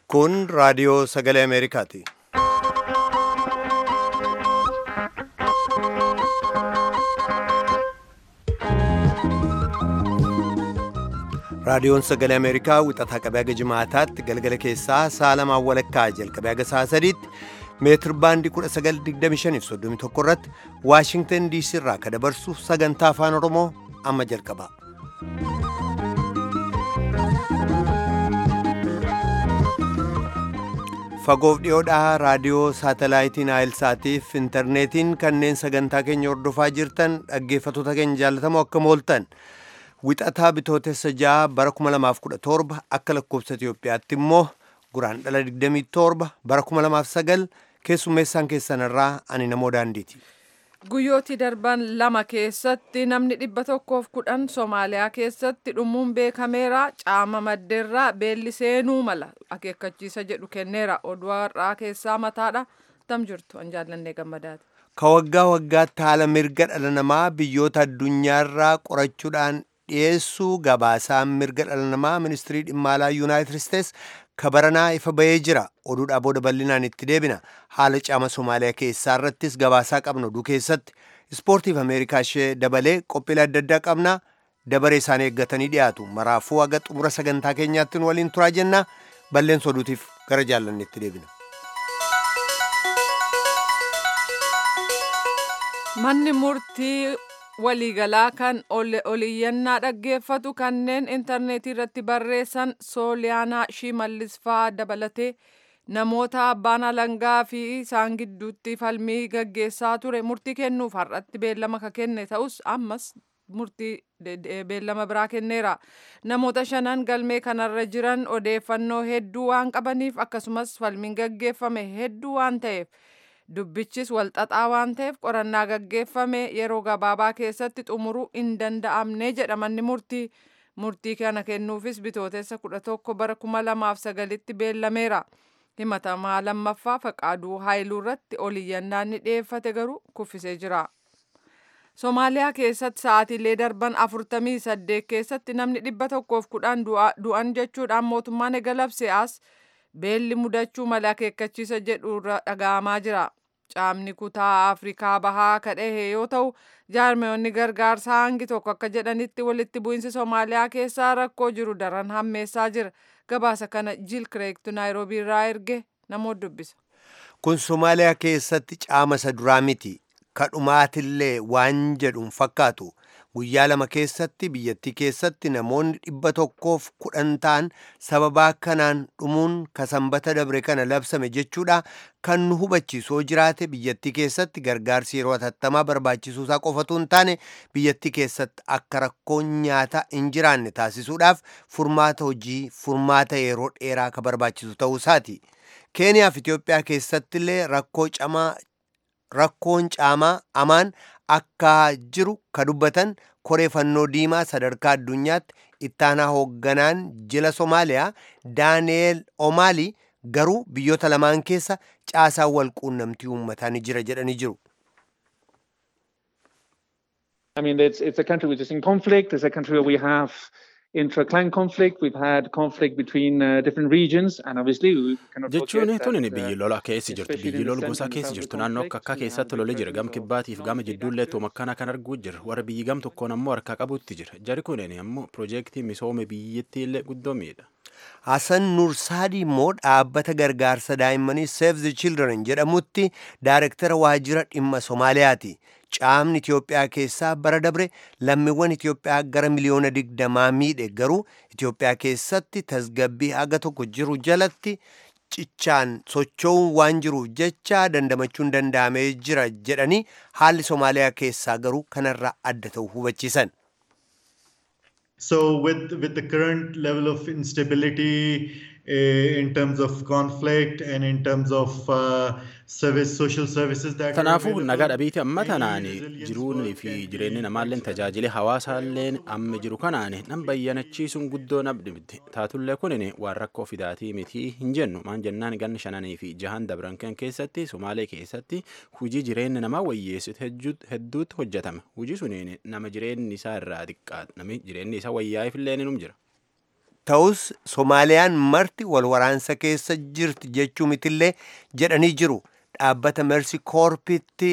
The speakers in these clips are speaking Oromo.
Kun raadiyoo sagalee Ameerikaati. Raadiyoon sagalee Ameerikaa wixataa qabee haga jimaataatti galgala keessaa sa'a lamaan walakkaa jalqabee haga sa'a sadiitti meetir baandii 1925 irratti Waashingtan DC irraa ka dabarsu sagantaa afaan Oromoo amma jalqaba. Fagoof dhiyoodhaa raadiyoo saatalaayitiin Aayilsaatiif intarneetiin kanneen sagantaa keenya hordofaa jirtan dhaggeeffattoota keenya jaallatamoo akka mooltan. Wixataa bitootessa ja'a bara 2017 akka lakkoofsa Itoophiyaatti immoo guraan dhala 27 bara 2009 keessummeessaan keessan irraa ani namoo daandiiti. Guyyooti darban lama keessatti namni dhibba tokkoof kudhan Somaaliyaa keessatti dhumuun beekameera. Caama maddeerraa beelli seenuu mala akeekkachiisa jedhu kenneera. Oduu har'aa keessaa mataadha. Tam jirtu an jaallannee gammadaati. Ka waggaa waggaatti haala mirga dhala namaa biyyoota addunyaarraa qorachuudhaan dhiyeessuu gabaasaan mirga dhala namaa ministirii dhimma alaa yuunaayitid isteets kabaranaa ifa bahee jira oduudhaa booda bal'inaan itti deebina haala caama somaaliyaa keessaa irrattis gabaasaa qabna oduu keessatti ispoortiif ameerikaa ishee dabalee qophiilee adda addaa qabna dabaree isaanii eeggatanii dhiyaatu maraafuu haga xumura sagantaa keenyaatti nu waliin turaa jenna balleessa oduutiif gara jaallanneetti deebina. Manni murtii waliigalaa kan oliyyannaa dhaggeeffatu kanneen intarneetii irratti barreessan sooliyaanaa shimallis fa'aa dabalatee namoota abbaan alangaa fi isaan gidduutti falmii gaggeessaa ture murtii kennuuf har'atti beellama ka kenne ta'us ammas murtii beellama biraa kenneera namoota shanan galmee kanarra jiran odeeffannoo hedduu waan qabaniif akkasumas falmiin gaggeeffame hedduu waan ta'eef. dubbichis walxaxaa waan ta'eef qorannaa gaggeeffame yeroo gabaabaa keessatti xumuruu hin danda'amne jedha manni murtii murtii kana kennuufis bitootessa kudha tokko bara kuma lamaaf sagalitti beellameera himatamaa lammaffaa faqaaduu haayiluu irratti oliyyannaan ni dhiyeeffate garuu kuffisee jira. Somaaliyaa keessatti sa'aatiilee darban afurtamii saddeet keessatti namni dhibba tokkoof kudhan du'an jechuudhaan mootummaan eegalabse as beelli mudachuu mala akeekkachiisa jedhu irra dhaga'amaa jira. Caamni kutaa Afrikaa bahaa kadhahe yoo ta'u, jaarmeewwanni gargaarsaa hangi tokko akka jedhanitti walitti bu'insi Somaaliyaa keessaa rakkoo jiru daran hammeessaa jira. Gabaasa kana Jiil Kireektu Naayiroobii irraa erge namoota dubbisa. Kun Somaaliyaa keessatti caama isa duraa miti. Kadhumaatillee waan jedhuun fakkaatu. guyyaa lama keessatti biyyattii keessatti namoonni dhibba tokkoof kudhan ta'an sababaa kanaan dhumuun ka sanbata dabre kana labsame jechuudha kan nu hubachiisoo jiraate biyyattii keessatti gargaarsi yeroo hatattamaa barbaachisuusaa qofatu hin taane biyyattii keessatti akka rakkoon nyaataa hin jiraanne taasisuudhaaf furmaata hojii furmaata yeroo dheeraa ka barbaachisu ta'uusaati. keeniyaa fi itiyoophiyaa keessatti illee rakkoo camaa rakkoon caamaa amaan akka jiru ka dubbatan koree fannoo diimaa sadarkaa addunyaatti ittaanaa hoogganaan jila somaaliyaa daani'eel omaali garuu biyyoota lamaan keessa caasaan wal quunnamtii uummataa ni jira jedhanii jiru. I mean, it's, it's a country which is in conflict. It's a country where we have intra-clan conflict. We've had conflict between uh, different regions, and obviously we cannot jechuun forget tuni that, biyyi uh, lola keessa jirtu especially biyyi in the lol central gosaa and keessa southern jirtu naannoo akka conflicts, akka we keessatti have lolee the jira gam President kibbaatiif gama Salva jidduullee Kiir tooma akkana kan arguu jira warra biyyi gam tokkoon ammoo harkaa qabutti jira jari kunin ammoo piroojeektii misoome biyyattii illee guddoo miidha. Hasan Nursaadii immoo dhaabbata gargaarsa daa'immanii Save the Children jedhamutti daarektara waajjira dhimma Somaaliyaati. Caamni Itiyoophiyaa keessaa bara dabre lammiiwwan Itiyoophiyaa gara miliyoona digdamaa miidhe garuu Itiyoophiyaa keessatti tasgabbii haga tokko jiru jalatti cichaan socho'uun waan jiruuf jecha dandamachuun danda'amee jira jedhanii haalli Somaaliyaa keessaa garuu kanarraa adda ta'u hubachiisan. So with with the current level of instability uh, in terms of conflict and in terms of uh, service social services that are Kanaafuu available, nagaa dhabiiti amma making tanaan resilience jiruun work fi and jireenyi being namaalleen flexible. tajaajila hawaasaalleen amma jiru kanaan nan bayyanachiisuun guddoo nabdimti taatullee kunin waan rakkoo fidaatii mitii hin jennu maan jennaan ganna shananii fi jahan dabran kan keessatti somaalee keessatti hujii jireenya namaa wayyeessitu hedduutti hojjetame hujii suniin nama jireenyi isaa irraa xiqqaa nami jireenyi isaa wayyaa'eef illee num jira. ta'us soomaaliyaan marti wal waraansa keessa jirti jechuu mitillee jedhanii jiru dhaabbata mersi koorpitti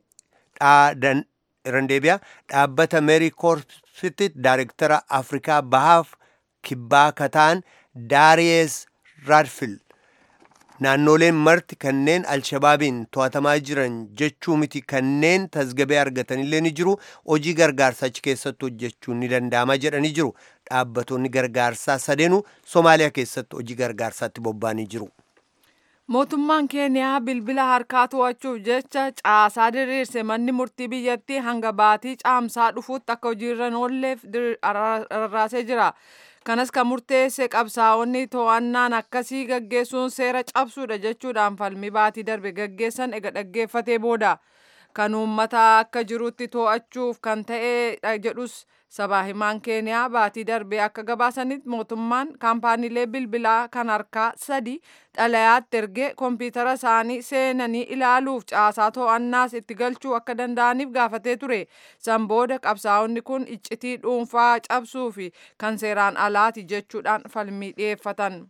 randeebiyaa dhaabbata meeri koorpitti daayirektara afrikaa bahaaf kibbaa kataan daariyees raadfil naannoleen marti kanneen alshabaabiin to'atamaa jiran jechuu miti kanneen tasgabee argatanillee ni jiru hojii gargaarsaa achi keessatti hojjechuun ni danda'ama jedhanii jiru dhaabbatonni gargaarsaa sadeenu soomaaliyaa keessatti hojii gargaarsaatti bobba'anii jiru. mootummaan keeniyaa bilbila harkaa to'achuuf jecha caasaa diriirse manni murtii biyyattii hanga baatii caamsaa dhufuutti akka hojiirra hin oolleef rarraasee jira. kanas kan murteesse qabsaa'onni to'annaan akkasii gaggeessuun seera cabsuudha jechuudhaan falmii baatii darbe gaggeessan ega dhaggeeffatee booda kan uummata akka jirutti to'achuuf kan ta'e jedhus sabaa himaan keeniyaa baatii darbe akka gabaasanitti mootummaan kaampaaniilee bilbilaa kan harkaa sadi xalayaatti ergee kompiitara isaanii seenanii ilaaluuf caasaa to'annaas itti galchuu akka danda'aniif gaafatee ture san booda qabsaa'onni kun iccitii dhuunfaa cabsuu fi kan seeraan alaati jechuudhaan falmii dhiyeeffatan.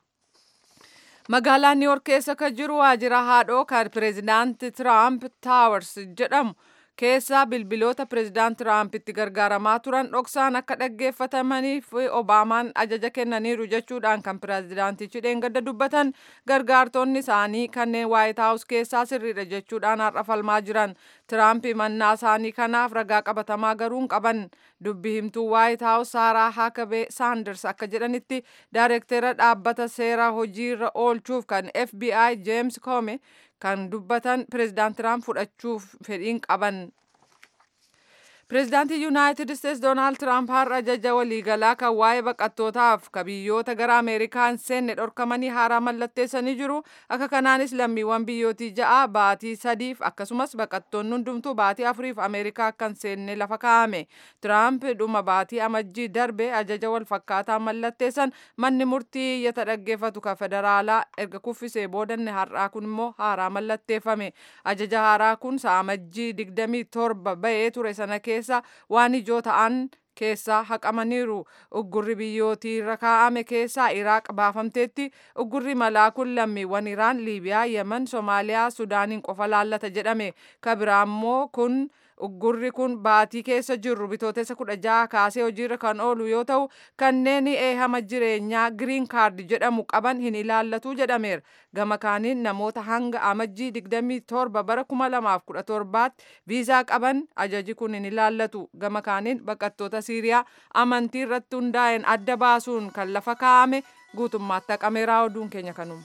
magaalaa niiwoork keessa kan jiru waajjira haadhoo kan pireezidaanti tiraamp taawars jedhamu keessa bilbiloota pireezidaant tiraamp itti gargaaramaa turan dhoksaan akka dhaggeeffatamaniif obaamaan ajaja kennaniiru jechuudhaan kan pireezidaantichi dheengadda dubbatan gargaartonni isaanii kanneen waayit haawus keessaa sirriidha jechuudhaan har'a falmaa jiran tiraamp mannaa isaanii kanaaf ragaa qabatamaa garuu hin qaban dubbi himtuu waayit haawus saaraa haakabee saanders akka jedhanitti daayirektera dhaabbata seera hojiirra oolchuuf kan fbi jeems koome kan dubbatan pireezidaant tiraamp fudhachuuf fedhiin qaban. Pireezidaantii Yuunaayitid Isteetsi Doonaald Tiraamp har'a ajaja waliigalaa kan waa'ee baqattootaaf ka biyyoota gara Ameerikaa hin seenne dhorkamanii haaraa mallatteessanii jiru. Akka kanaanis lammiiwwan biyyootii ja'a baatii sadiif akkasumas baqattoonni hundumtuu baatii afuriif Ameerikaa akka hin seenne lafa kaa'ame. Tiraamp dhuma baatii amajjii darbe ajaja wal fakkaataa mallatteessan manni murtii iyyata dhaggeeffatu kan federaalaa erga kuffisee boodanne har'aa kun immoo haaraa mallatteeffame. Ajaja haaraa kun amajjii digdamii torba bahee ture sana keessa keessa waan ijoo ta'an keessaa haqamaniiru uggurri biyyootii irra kaa'ame keessaa iraaq baafamteetti uggurri malaa kun lammiiwwan iraan liibiyaa yemen soomaaliyaa sudaaniin qofa laallata jedhame kabiraammoo kun uggurri kun baatii keessa jirru bitootessa kudha jaha kaasee hojiirra kan oolu yoo ta'u kanneen eehama jireenyaa giriin kaardi jedhamu qaban hin ilaallatu jedhameera gama kaaniin namoota hanga amajjii digdamii torba bara kuma lamaaf kudha torbaatti viizaa qaban ajaji kun hin ilaallatu gama kaaniin baqattoota siiriyaa amantii irratti hundaa'een adda baasuun kan lafa kaa'ame guutummaatti haqameeraa oduun keenya kanuma.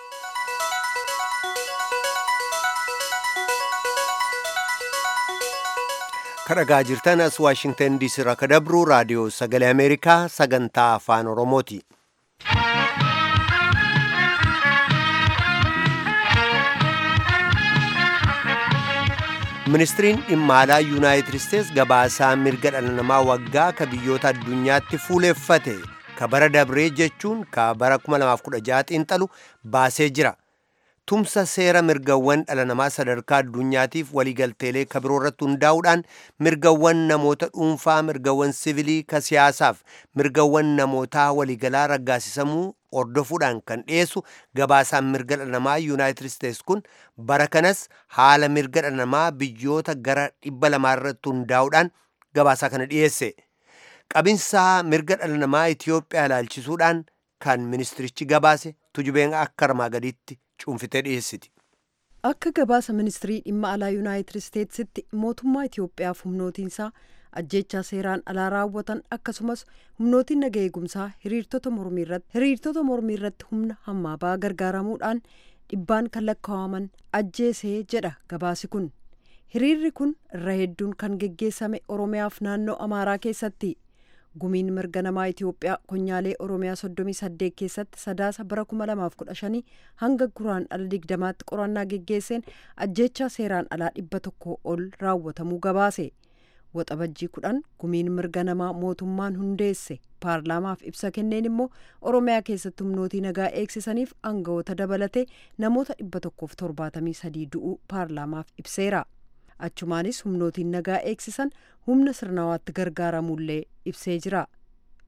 kadhagaa jirtan as waashingtan diisii irraa ka dabru raadiyoo sagalee ameerikaa sagantaa afaan oromooti ministiriin dhimma alaa yuunaayitid isteets gabaasaa mirga dhala namaa waggaa ka biyyoota addunyaatti fuuleeffate ka bara dabree jechuun ka bara 2016 xiinxalu baasee jira tumsa seera mirgawwan dhala namaa sadarkaa addunyaatiif waliigalteelee ka biroo irratti hundaa'uudhaan mirgawwan namoota dhuunfaa mirgawwan sivilii ka siyaasaaf mirgawwan namootaa waliigalaa raggaasisamuu hordofuudhaan kan dhiyeessu gabaasaan mirga dhala namaa yuunaayitid isteets kun bara kanas haala mirga dhala namaa biyyoota gara dhibba lamaa irratti hundaa'uudhaan gabaasaa kana dhiyeesse qabinsaa mirga dhala namaa itiyoophiyaa ilaalchisuudhaan kan ministirichi gabaase tujubeen akka armaa gadiitti cuunfitee dhiyeessiti. Akka gabaasa ministirii dhimma alaa yuunaayitid isteetsitti mootummaa Itiyoophiyaaf humnootiinsaa ajjechaa seeraan alaa raawwatan akkasumas humnootiin naga eegumsaa hiriirtota mormii irratti hiriirtota mormii irratti humna hammaa ba'aa gargaaramuudhaan dhibbaan kan lakkaa'aman ajjeesee jedha gabaasi kun hiriirri kun irra hedduun kan geggeessame oromiyaaf naannoo amaaraa keessatti gumiin mirga namaa itiyoophiyaa konyaalee oromiyaa soddomii saddeet keessatti sadaasa bara kuma lamaaf kudha shanii hanga guraan ala digdamaatti qorannaa geggeesseen ajjechaa seeraan alaa dhibba tokko ol raawwatamuu gabaase waxabajjii kudhan gumiin mirga namaa mootummaan hundeesse paarlaamaaf ibsa kenneen immoo oromiyaa keessatti humnootii nagaa eegsisaniif aangawoota dabalatee namoota dhibba tokkoof torbaatamii sadii du'uu paarlaamaaf ibseera achumaanis humnootiin nagaa eegsisan humna sirnawaatti gargaaramullee ibsee jira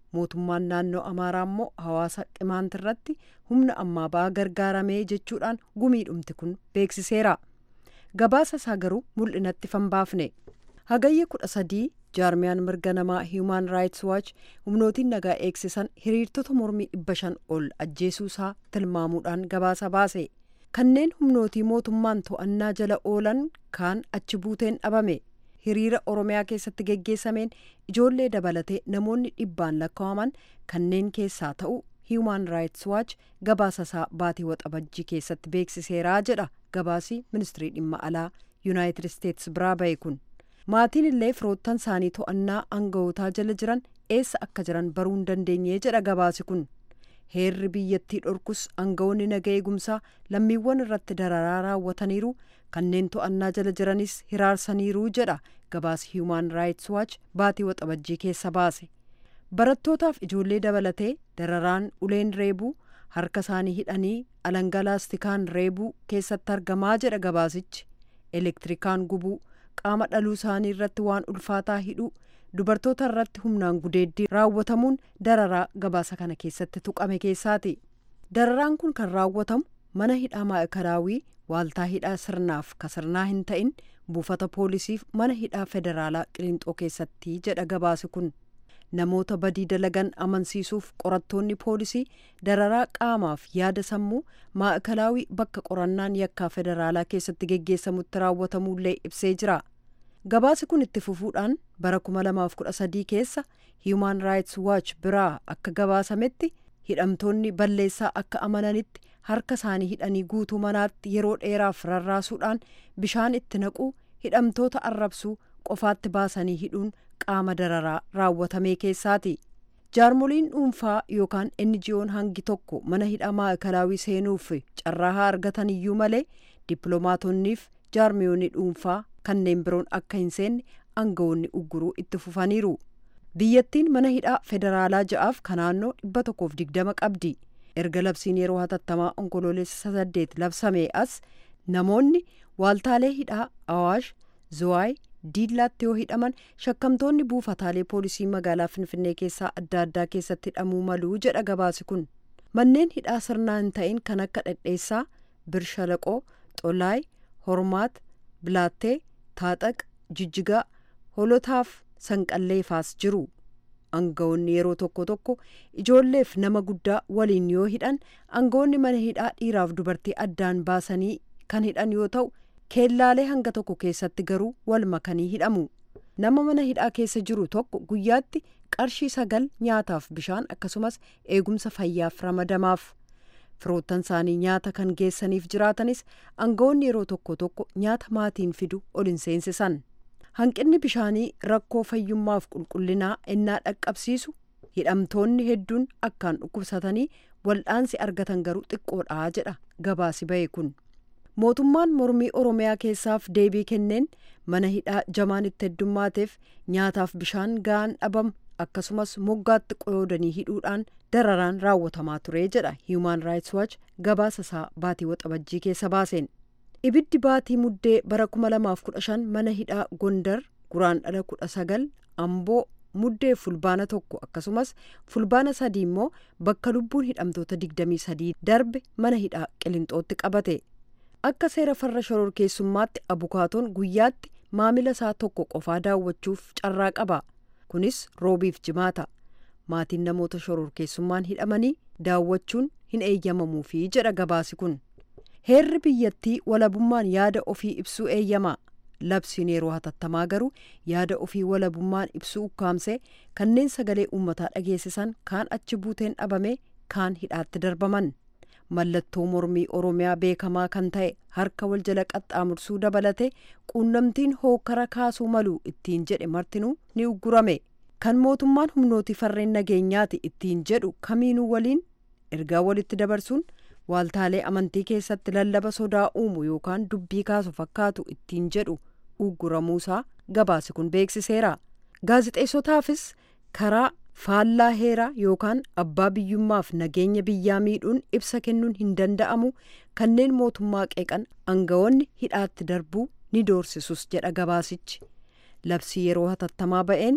mootummaan naannoo amaaraa immoo hawaasa qimaant irratti humna ammaa ba'aa gargaaramee jechuudhaan gumiidhumti kun beeksiseera gabaasa isaa garuu mul'inatti fanbaafne hagayya kudha sadii jaarmiyaan mirga namaa hiimaan raayits waach humnootiin nagaa eegsisan hiriirtota mormii dhibba shan ol ajjeesuu isaa tilmaamuudhaan gabaasa baase kanneen humnootii mootummaan to'annaa jala oolan kaan achi buuteen dhabame hiriira oromiyaa keessatti geggeessameen ijoollee dabalatee namoonni dhibbaan lakkaa'aman kanneen keessaa ta'u hiimaan raayits waach gabaasa isaa baatii waxabajjii keessatti beeksiseeraa jedha gabaasii ministirii dhimma alaa yuunaayitid isteetsi biraa ba'e kun maatiin illee firoottan isaanii to'annaa aanga'ootaa jala jiran eessa akka jiran baruu hin dandeenye jedha gabaasi kun heerri biyyattii dhorkus aanga'oonni naga eegumsaa lammiiwwan irratti dararaa raawwataniiru kanneen to'annaa jala jiranis hiraarsaniiru jedha gabaasi hiimaan raayits waach baatii waxabajjii keessa baase barattootaaf ijoollee dabalatee dararaan uleen reebuu harka isaanii hidhanii alangaa laastikaan reebuu keessatti argamaa jedha gabaasichi elektirikaan gubuu qaama dhaluu isaanii irratti waan ulfaataa hidhuu dubartoota irratti humnaan gudeeddii raawwatamuun dararaa gabaasa kana keessatti tuqame keessaati dararaan kun kan raawwatamu mana hidhaa maa'ikalaawii waaltaa hidhaa sirnaaf ka sirnaa hin ta'in buufata poolisiif mana hidhaa federaalaa qilinxoo keessatti jedha gabaasi kun namoota badii dalagan amansiisuuf qorattoonni poolisii dararaa qaamaaf yaada sammuu maa'ikalaawii bakka qorannaan yakkaa federaalaa keessatti geggeessamutti raawwatamuullee ibsee jira gabaasi kun itti fufuudhaan bara 2013 keessa hiimaan raayits waach biraa akka gabaasametti hidhamtoonni balleessaa akka amananitti harka isaanii hidhanii guutuu manaatti yeroo dheeraaf rarraasuudhaan bishaan itti naquu hidhamtoota arrabsuu qofaatti baasanii hidhuun qaama dararaa raawwatamee keessaati jaarmoliin dhuunfaa yookaan enjiyoon hangi tokko mana hidhaa maa'ikalaawii seenuuf carraa haa argatan iyyuu malee dippiloomaatoniif jaarmiyoonni dhuunfaa kanneen biroon akka hin seenne aangawoonni ugguruu itti fufaniiru biyyattiin mana hidhaa federaalaa ja'aaf ka naannoo dhibba tokkoof digdama qabdi erga labsiin yeroo hatattamaa onkoloolessa saddeet labsamee as namoonni waaltaalee hidhaa awaash zuwaay diillaatti yoo hidhaman shakkamtoonni buufataalee poolisii magaalaa finfinnee keessaa adda addaa keessatti hidhamuu maluu jedha gabaasi kun manneen hidhaa sirnaa hin ta'in kan akka dhedheessaa birshalaqoo xolaay hormaat bilaattee taaxaq jijjigaa holotaaf sanqalleefaas jiru aangawoonni yeroo tokko tokko ijoolleef nama guddaa waliin yoo hidhan aangawoonni mana hidhaa dhiiraaf dubartii addaan baasanii kan hidhan yoo ta'u keellaalee hanga tokko keessatti garuu wal makanii hidhamu nama mana hidhaa keessa jiru tokko guyyaatti qarshii sagal nyaataaf bishaan akkasumas eegumsa fayyaaf ramadamaaf firoottan isaanii nyaata kan geessaniif jiraatanis aangawoonni yeroo tokko tokko nyaata maatiin fidu ol hin seensisan hanqinni bishaanii rakkoo fayyummaaf qulqullinaa ennaa dhaqqabsiisu hidhamtoonni hedduun akkaan dhukkubsatanii wal'aansi argatan garuu xiqqoodhaa jedha gabaasi ba'e kun mootummaan mormii oromiyaa keessaaf deebii kenneen mana hidhaa jamaan itti heddummaateef nyaataaf bishaan ga'an dhabamu akkasumas moggaatti qoyoodanii hidhuudhaan dararaan raawwatamaa ture jedha hiimaan raayits waach gabaasa isaa baatii waxabajjii keessa baaseen ibiddi baatii muddee bara 2015 mana hidhaa gondar guraandhala 19 amboo muddee fulbaana tokko akkasumas fulbaana sadii immoo bakka lubbuun hidhamtoota 23 darbe mana hidhaa qilinxootti qabate akka seera farra shororkeessummaatti abukaatoon guyyaatti maamila isaa tokko qofaa daawwachuuf carraa qaba kunis roobiif jimaata maatiin namoota shororkeessummaan hidhamanii daawwachuun hin eeyyamamuufi jedha gabaasi kun heerri biyyattii walabummaan yaada ofii ibsuu eeyyama labsiin yeroo hatattamaa garuu yaada ofii walabummaan ibsuu ukkaamsee kanneen sagalee uummataa dhageessisan kaan achi buuteen dhabame kaan hidhaatti darbaman mallattoo mormii oromiyaa beekamaa kan ta'e harka wal jala qaxxaamursuu dabalate quunnamtiin hookara kaasuu malu ittiin jedhe martinuu ni uggurame kan mootummaan humnootii farreen nageenyaati ittiin jedhu kamiinuu waliin ergaa walitti dabarsuun waaltaalee amantii keessatti lallaba sodaa uumu yookaan dubbii kaasu fakkaatu ittiin jedhu ugguramuusaa gabaasi kun beeksiseera gaazixeessotaafis karaa faallaa heeraa yookaan abbaa biyyummaaf nageenya biyyaa miidhuun ibsa kennuun hin danda'amu kanneen mootummaa qeeqan aangawoonni hidhaatti darbuu ni doorsisus jedha gabaasichi labsii yeroo hatattamaa ba'een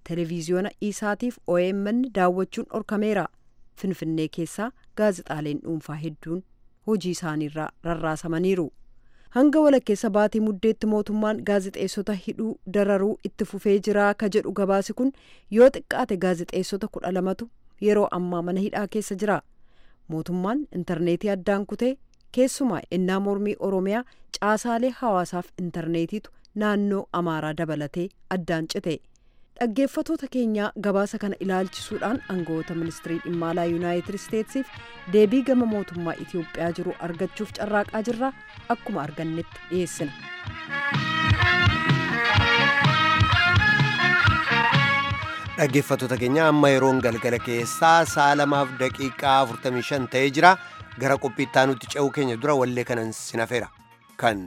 televiziyoona isaatiif OMN daawwachuun dhorkameera. Finfinnee keessaa gaazexaaleen dhuunfaa hedduun hojii isaaniirraa rarraasamaniiru. Hanga walakkeessa baatii muddeetti mootummaan gaazexeessota hidhuu dararuu itti fufee jira ka jedhu gabaasi kun yoo xiqqaate gaazexeessota kudha lamatu yeroo ammaa mana hidhaa keessa jira. Mootummaan intarneetii addaan kutee keessumaa innaa mormii Oromiyaa caasaalee hawaasaaf intarneetiitu naannoo Amaaraa dabalatee addaan cite. dhaggeeffatoota keenyaa gabaasa kana ilaalchisuudhaan aangawoota ministirii dhimma alaa yuunaayitid isteetsiif deebii gama mootummaa itiyoophiyaa jiru argachuuf carraaqaa jirra akkuma argannetti dhiyeessina. dhaggeeffatoota keenya amma yeroon galgala keessaa sa'a lamaaf daqiiqaa 45 ta'ee jira gara qophii itti aanutti ce'uu keenya dura wallee kanan sinafeera kan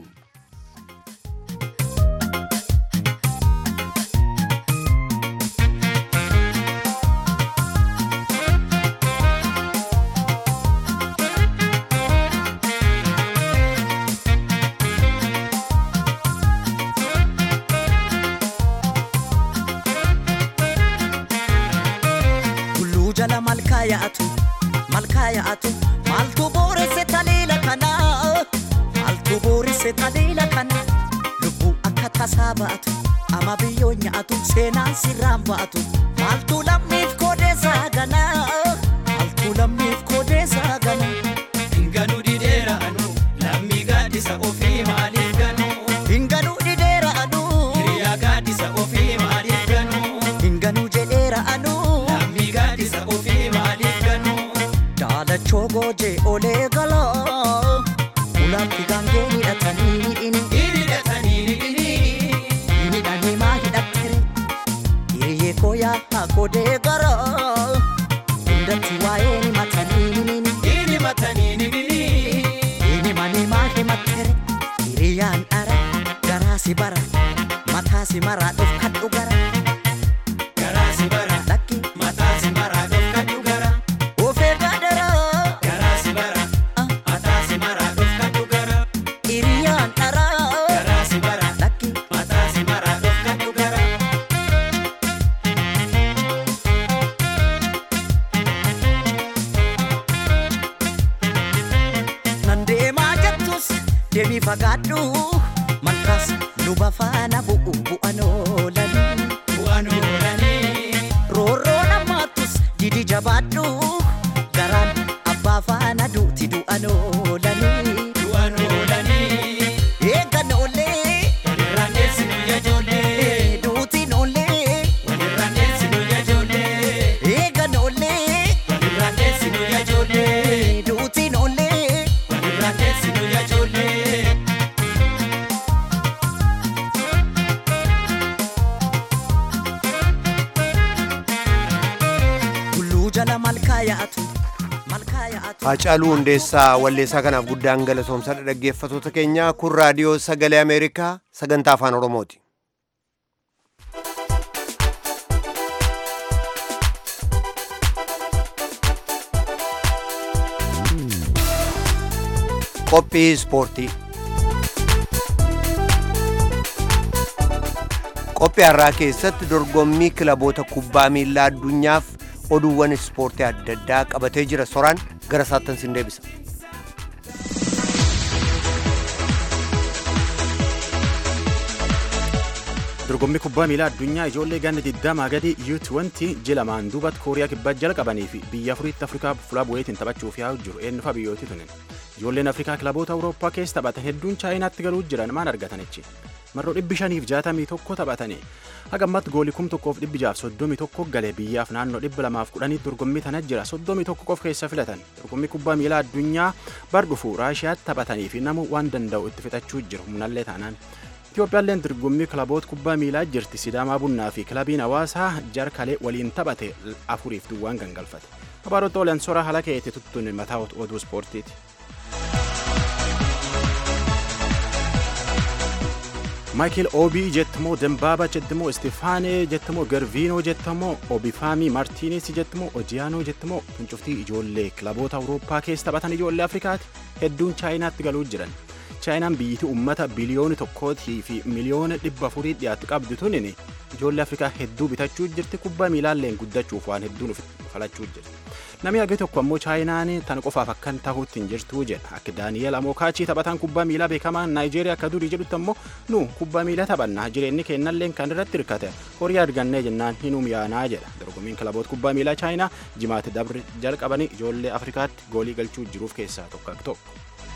yaa'atu malkaa yaa'atu maaltu booresse taliila kana maaltu booresse taliila kana lubbuu akka tasaa ba'atu ama biyyoo nyaatu seenaan sirraan ba'atu maaltu lammiif koodeessaa gana maaltu lammiif koodeessaa gana. Hinganuu dideera anu lammii gaaddisa ofii maaliif ganuu. Hinganuu dideera anu hiriyaa gaaddisa ofii maaliif ganuu. Hinganuu jedheera anu lammii gaaddisa ofii maaliif ganuu. Daalachoo goojee olee galaa ulaatti gaangee hidhatanii hidhini. Hidhatanii hidhini. Hidhanii maa hidhattere hiriyyee koo yaa godee garaa hundatti waa'ee ni matanii himini. Hini matanii ni hidhini. Hini manii maa himattere hiriyyaan dhara garaa si bara mataa si maraa dhofkadhu gara Garaa si bara. lakki Mataa si maraa dhofkadhu gara. ofee gaadaraa Garaa si bara. Mataa si maraa dhofkadhu gara. hiriyyaan dhara Garaa si bara. lakki Mataa si maraa dhofkadhu gara. nan deemaa jettus deemii fagaadhu malkaas luba faana bu'u bu'an oolanii Bu'aan oolanii. roorroo namaattus didi jabaadhu garaan abbaa faana duuti du'an oolanii Bu'aan oolanii. eeggan oollee Walirraan deessinu yaa ijoollee. duutiin oollee Walirraan deessinu yaa ijoollee. eeggan oollee Walirraan deessinu yaa ijoollee. duutiin oollee Walirraan deessinu yaa ijoollee. tulluu jala malkaa yaa'atu malkaa yaa'atu Haacaaluu Hundeessaa walleessaa kanaaf guddaan galatoomsadha dhaggeeffatoota keenya kun raadiyoo sagalee Ameerikaa sagantaa afaan Oromooti. Qophii ispoortii. Qophii har'aa keessatti dorgommii kilaboota kubbaa miilaa addunyaaf oduuwwan ispoortii adda addaa qabatee jira soraan gara saattan sin deebisa. dorgommii kubbaa miilaa addunyaa ijoollee ganna 20 gadi U20 ji'a lamaan duubatti kooriyaa kibbaa jalqabanii fi biyya afuriitti afrikaa fuula bu'eetiin taphachuuf yaa'u jiru eenyufa biyyooti tunin ijoolleen afrikaa kilaboota awurooppaa keessa taphatan hedduun chaayinaatti galuu jiran maan argatanichi marroo dhibbi shaniif jaatamii tokko taphatanii haga ammatti goolii kum tokkoof dhibbi jaaf soddomii tokko galee biyyaaf naannoo dhibba lamaaf kudhanii dorgommii tana jira soddomii tokko qof keessa filatan dorgommii kubbaa miilaa addunyaa bar dhufu raashiyaatti taphatanii fi namu waan danda'u itti fixachuu jiru humnallee taanaan Itoophiyaalleen dorgommii kilaboota kubbaa miilaa jirti Sidaamaa Bunnaa fi kilabiin hawaasaa jarkalee waliin taphate afuriif duwwaan gangalfate. Abaarota olan sora haala keetti tuttuun mataa oduu ispoortiiti. Maayikel Obii jettamoo Dembaaba jettamoo Istifaanee jettamoo Garviinoo jettamoo Obifaamii Martiinis jettamoo Odiyaanoo jettamoo fincuftii ijoollee kilaboota Awurooppaa keessa taphatan ijoollee Afrikaati hedduun Chaayinaatti galuu jiran. chaayinaan biyyittii uummata biliyoona tokkootii fi miliyoona dhibba afurii dhiyaatu qabdu tunin ijoollee afrikaa hedduu bitachuu jirti kubbaa miilaalleen guddachuuf waan hedduun falachuu jirti namni hagi tokko ammoo chaayinaan tan qofaaf akkan tahuutti hin jirtuu jedha akka daaniyeel amookaachii taphataan kubbaa miilaa beekamaa naayijeeriyaa akka durii jedhutti ammoo nu kubbaa miilaa taphanna jireenyi keennalleen kan irratti hirkate horii argannee jennaan hinum yaanaa jedha dorgommiin kilaboota kubbaa miilaa chaayinaa jimaatti dabri jalqabanii ijoollee afrikaatti goolii galchuu jiruuf keessaa tokko tokko.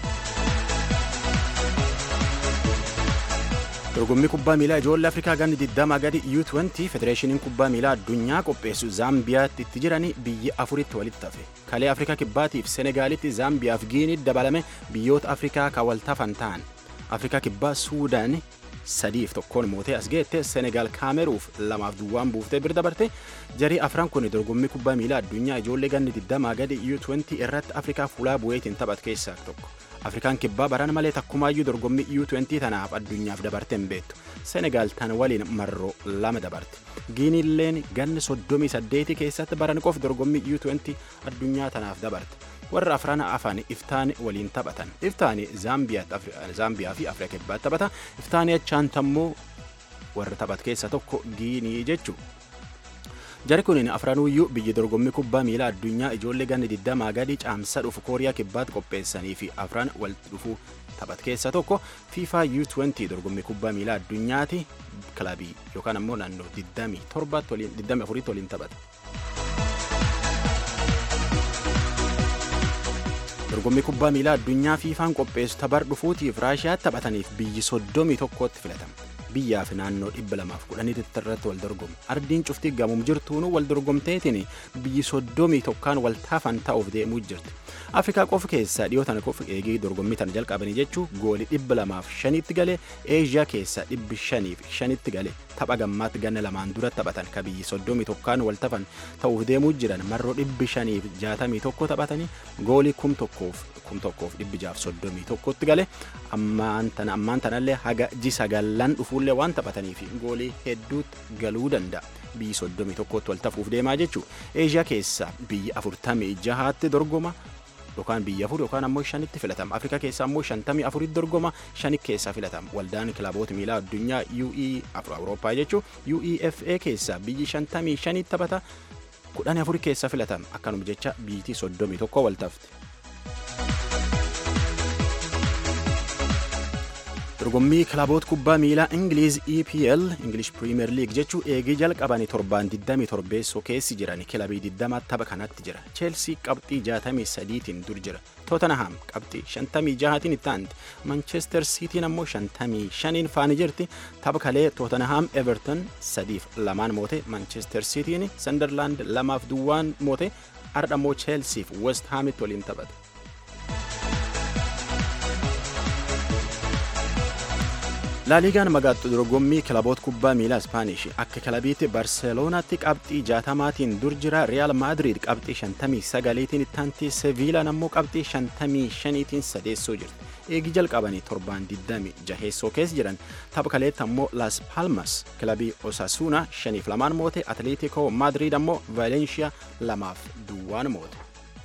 dorgommii kubbaa miilaa ijoollee afrikaa ganni 20 gadi U20 federeeshiniin kubbaa miilaa addunyaa qopheessu zaambiyaatti itti jiranii biyya afuritti walitti hafe kalee afrikaa kibbaatiif senegaalitti zaambiyaaf giinii dabalame biyyoota afrikaa kan waltafan ta'an afrikaa kibbaa suudaan sadiif tokkoon mootee as geette senegaal kaameruuf lamaaf duwwaan buuftee bira dabarte jarii afran kun dorgommii kubbaa miilaa addunyaa ijoollee ganni 20 gadi U20 irratti afrikaa fuulaa bu'eetiin taphat keessaa tokko. afrikaan kibbaa barana malee takkumaayyuu dorgommii U20 tanaaf addunyaaf dabarte hin beektu senegaal tan waliin marroo lama dabarte giiniilleen ganni 38 keessatti baran qof dorgommii U20 addunyaa tanaaf dabarte warra afran afaan iftaani waliin taphatan iftaani zaambiyaa fi afrika kibbaatti taphata iftaani achaan tammoo warra taphat keessa tokko giinii jechuu Jari kun afranuyyuu biyya dorgommii kubbaa miilaa addunyaa ijoollee ganni 20 gadi caamsa dhufu kooriyaa kibbaatti qopheessanii fi afran walitti dhufuu taphat keessa tokko FIFA U20 dorgommii kubbaa miilaa addunyaati kilabii yookaan ammoo naannoo 24 waliin taphata. dorgommii kubbaa miilaa addunyaa fiifaan qopheessu tabar dhufuutiif raashiyaatti taphataniif biyyi 31tti filatama. biyyaaf naannoo 210 irratti wal dorgomu ardiin cuftii gamuum jirtuunu wal dorgomteetiin biyyi 31 wal taafan ta'uuf deemuu jirti afrikaa qofa keessaa dhiyoo tana qofa eegii dorgommii tana jalqabanii jechuu goolii 205tti galee eeshiyaa keessaa 505tti galee tapha gammaatti ganna lamaan dura taphatan ka biyyi 31 wal tafan ta'uuf deemuu jiran marroo 561 taphatanii goolii 1631tti galee ammaan tanallee haga ji sagallan dhufuullee waan taphataniif goolii hedduutti galuu danda'a. biyyi 31tti wal tafuuf deemaa jechuu eeshiyaa keessaa biyyi 46tti dorgoma yookaan biyya afur yookaan ammoo shanitti filatama afrikaa keessaa ammoo shantamii afuritti dorgoma shani keessaa filatama waldaan kilaboota miilaa addunyaa UE awurooppaa jechuu UEFA keessaa biyyi shantamii shanitti taphata kudhan afur keessaa filatama akkanuma jecha biyyitii 31 wal tafte. dorgommii kilaboota kubbaa miilaa ingiliiz EPL English Premier League jechuu eegii jalqabanii torbaan 27 keessi jiran kilabii 20 tapha kanatti jira Chelsea qabxii 63tiin dur jira Tottenham qabxii 56tiin itti aanti Manchester City ammoo 55 faani jirti tapha kalee Tottenham Everton 3f lamaan moote Manchester Cityin Sunderland 2f duwwaan moote ardha ammoo Chelsea fi West Hamitti waliin taphata. laaliigaan magaattu dorgommii kilaboota kubbaa miilaa ispaanish akka kilabiitti barseeloonaatti qabxii jaatamaatiin dur jira riyaal maadiriid qabxii 59tiin ittaanti seviilaan ammoo qabxii 55tiin sadeessoo jirti eegii jalqabanii torbaan 20 jaheessoo keessa jiran tapha kaleetti ammoo las palmas kilabii osasuuna 5-2 moote atleetikoo maadiriid ammoo vaalenshiyaa 2-2 moote.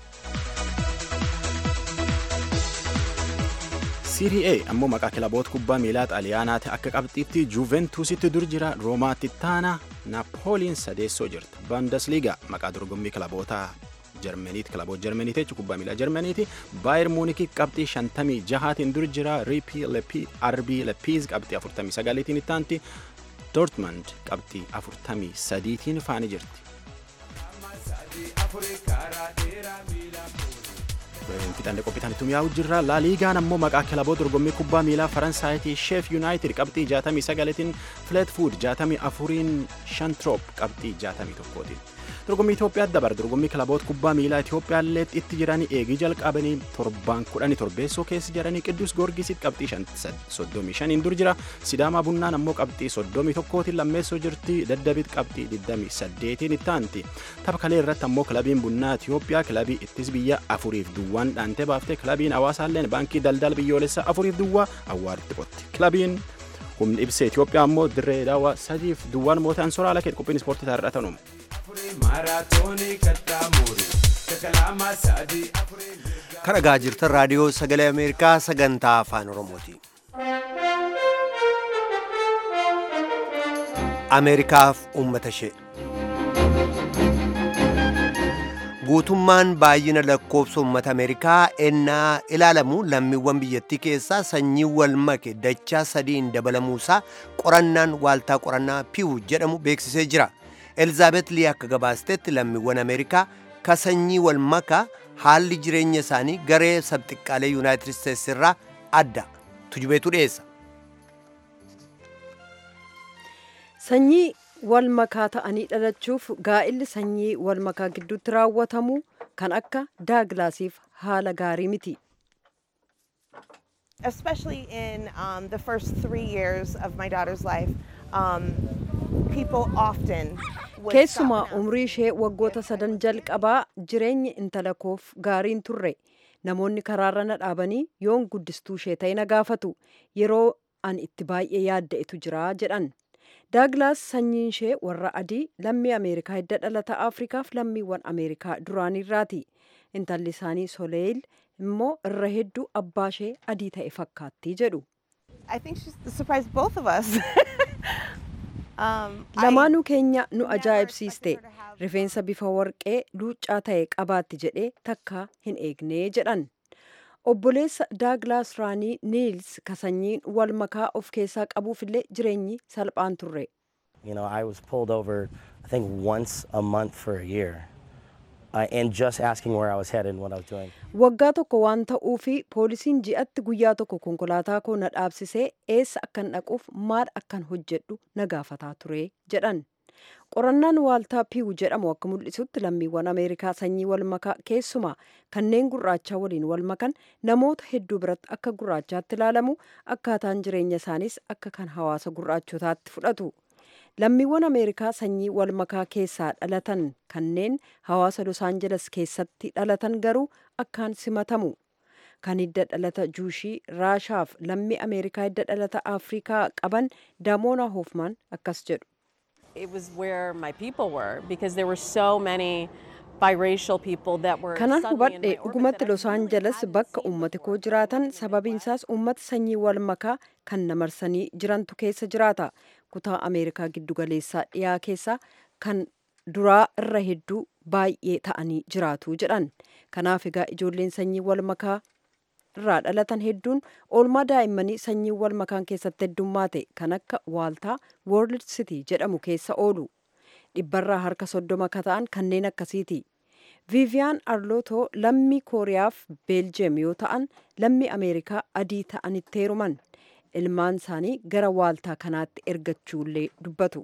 Serie A ammoo maqaa kilaboota kubbaa miilaa xaaliyaanaati akka qabxiitti juventusitti dur jira roomaatti taana naapooliin sadeessoo jirti bundesliga maqaa dorgommii kilaboota jarmaniiti kilaboota jarmaniiti jechuun kubbaa miilaa jarmaniiti baayer muuniki qabxii 56tiin dur jira riipii arbii lepiiz qabxii 49tiin ittaanti dortmund qabxii 43tiin faani jirti. fixanne qophiitaan yaa'u jirra laaliigaan ammoo maqaa kilaboota dorgommii kubbaa miilaa faransaayiti sheef yuunaayitid qabxii 69tiin fileetfuud 64iin shantroop qabxii 61tiin dorgommii Itoophiyaatti dabar dorgommii kilaboota kubbaa miilaa Itoophiyaallee itti jiranii eegii jalqabanii torbaan kudhanii torbeessoo keessa jiranii qidduus goorgisitti qabxii 35 dur jira sidaamaa bunnaan ammoo qabxii 31tiin lammeessoo jirti daddabit qabxii 28tiin ittaanti tapha kalee irratti ammoo kilabiin bunnaa Itoophiyaa kilabii ittis biyya afuriif duwwaan dhaantee baaftee kilabiin hawaasaalleen baankii daldala biyyoolessaa afuriif duwwaa awwaaritti qotti kilabiin humni ibsee Itoophiyaa ammoo dirree daawwaa sadiif duwwaan mootii ansoraa lakeet qophiin ispoortii taarraa tanuuma. kan dhagaa jirtan raadiyoo sagalee ameerikaa sagantaa afaan oromooti ameerikaaf uummata ishee guutummaan baay'ina lakkoofsa uummata ameerikaa ennaa ilaalamu lammiiwwan biyyattii keessaa sanyii wal make dachaa sadiin dabalamuusaa qorannaan waaltaa qorannaa piiw jedhamu beeksisee jira elizaabeet lii akka gabaastetti lammiiwwan ameerikaa ka sanyii wal makaa haalli jireenya isaanii garee sabxiqqaalee yuunaayitid isteetsi irraa adda tujubeetu dhiyeessa sanyii wal makaa ta'anii dhalachuuf gaa'illi sanyii wal makaa gidduutti raawwatamu kan akka daaglaasiif haala gaarii miti. especially in um, the first three years of my daughter's life, um, people often would Keessumaa stop and ask, umrii ishee waggoota sadan jalqabaa jireenyi intala koof gaariin turre namoonni karaarra na dhaabanii yoon guddistuu ishee ta'e na gaafatu yeroo an itti baay'ee yaadda'etu jira jedhan. Daaglaas sanyiin ishee warra adii lammii Ameerikaa hidda dhalata Afrikaaf lammiiwwan Ameerikaa duraaniirraati. Intalli isaanii Soleel immoo irra hedduu abbaa ishee adii ta'e fakkaatti jedhu. I think she's surprised both of us. um, I- Lamaanuu keenya nu never ajaa'ibsiiste. expected her to have- Rifeensa bifa warqee luuccaa ta'e qabaatti jedhee takka hin eegnee jedhan. Obboleessa Daaglaas Raanii Niils ka sanyiin wal makaa of keessaa qabuufillee jireenyi salphaan turre. You know, I was pulled over, I think, once a month for a year, uh, and just asking where I was headed and what I was doing. Waggaa tokko waan ta'uufi poolisiin ji'atti guyyaa tokko konkolaataa koo na dhaabsisee eessa akkan dhaquuf maal akkan hojjedhu na gaafataa ture jedhan. Qorannaan waaltaa piiw jedhamu akka mul'isutti lammiiwwan Ameerikaa sanyii wal makaa keessumaa kanneen gurraachaa waliin wal makan namoota hedduu biratti akka gurraachaatti ilaalamu akkaataan jireenya isaaniis akka kan hawaasa gurraachotaatti fudhatu. Lammiiwwan Ameerikaa sanyii wal makaa keessaa dhalatan kanneen hawaasa Los Angeles keessatti dhalatan garuu akkaan simatamu. Kan hidda dhalata Juushii, Raashaaf lammii Ameerikaa hidda dhalata Afrikaa qaban Damoona Hoofmaan akkas jedhu. It was where my people were because there were so many biracial people that were Kanan suddenly in my hubadhe orbit dhugumatti that I Los really Angeles hadn't bakka seen uummati before. koo jiraatan sababiinsaas uummata sanyii wal makaa kan namarsanii jirantu keessa jiraata. Kutaa Ameerikaa giddugaleessaa dhiyaa keessaa kan duraa irra hedduu baay'ee ta'anii jiraatu jedhan. Kanaaf egaa ijoolleen sanyii wal makaa irraa dhalatan hedduun oolmaa daa'immanii sanyii wal makaan keessatti heddummaate kan akka waaltaa World City jedhamu keessa oolu. Dhibbarraa harka soddoma akka ta'an kanneen akkasiiti. Viiviyaan Arlootoo lammii Kooriyaaf Beeljeem yoo ta'an lammii Ameerikaa adii ta'anitti heeruman. Ilmaan isaanii gara waaltaa kanaatti ergachuullee dubbatu.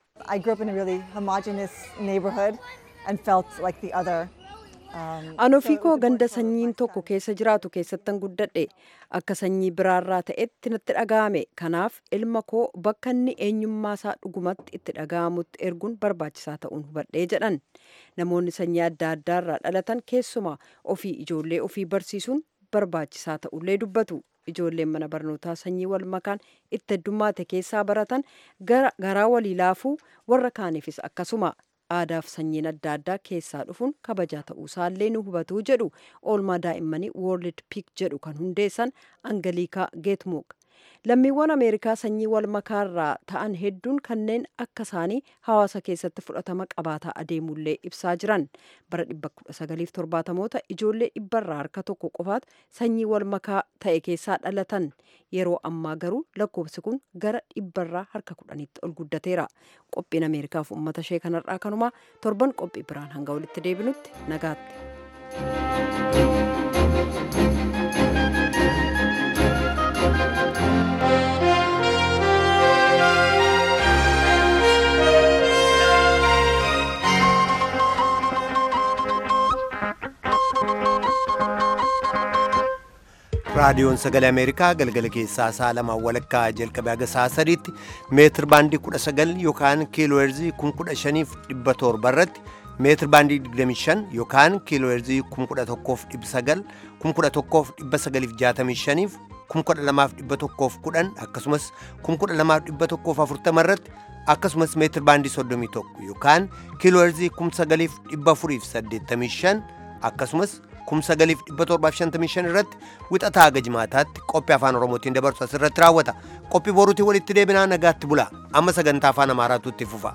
I grew up in a really homogenous neighborhood and felt like the other. Um, An so ofii it koo was ganda important for sanyiin my tokko son. keessa jiraatu keessattan guddadhe akka sanyii biraarraa ta'etti natti dhaga'ame kanaaf ilma koo bakka inni eenyummaa isaa dhugumatti itti dhaga'amutti erguun barbaachisaa ta'uun hubadhee jedhan namoonni sanyii adda addaarraa dhalatan keessumaa ofii ijoollee ofii barsiisuun barbaachisaa ta'ullee dubbatu ijoolleen mana barnootaa sanyii wal makaan itti heddummaate keessaa baratan gara garaa walii laafuu warra kaaniifis akkasuma aadaaf sanyiin adda addaa keessaa dhufuun kabajaa ta'uusaallee nu hubatuu jedhu oolmaa daa'immanii World Pick jedhu kan hundeessan Angaliikaa Geetmuuk. Lammiiwwan Ameerikaa sanyii wal makaarraa ta'an hedduun kanneen akka isaanii hawaasa keessatti fudhatama qabaataa adeemullee ibsaa jiran. Bara 1970moota ijoollee dhibbarraa harka tokko qofaatu sanyii wal makaa ta'e keessaa dhalatan. Yeroo ammaa garuu lakkoofsi kun gara dhibbarraa harka kudhanitti ol guddateera. Qophiin Ameerikaaf uummata ishee kanarraa kanumaa torban qophii biraan hanga walitti deebinutti nagaatti. raadiyoon sagalee ameerikaa galgala keessaa sa'a lamaan walakkaa jalqabee haga sa'a sadiitti meetir baandii 19 yookaan kiilooherzii 15700 irratti meetir baandii 25 yookaan kiilooherzii 11,900 11,965 12,110 akkasumas 12,140 irratti akkasumas meetir baandii 31 yookaan kiilooherzii 9,485 akkasumas 9,755 irratti wixataa haga jimaataatti qophii afaan oromootiin dabarsu asirratti raawwata qophii boruutii walitti deebinaa nagaatti bula amma sagantaa afaan amaaraatu itti fufa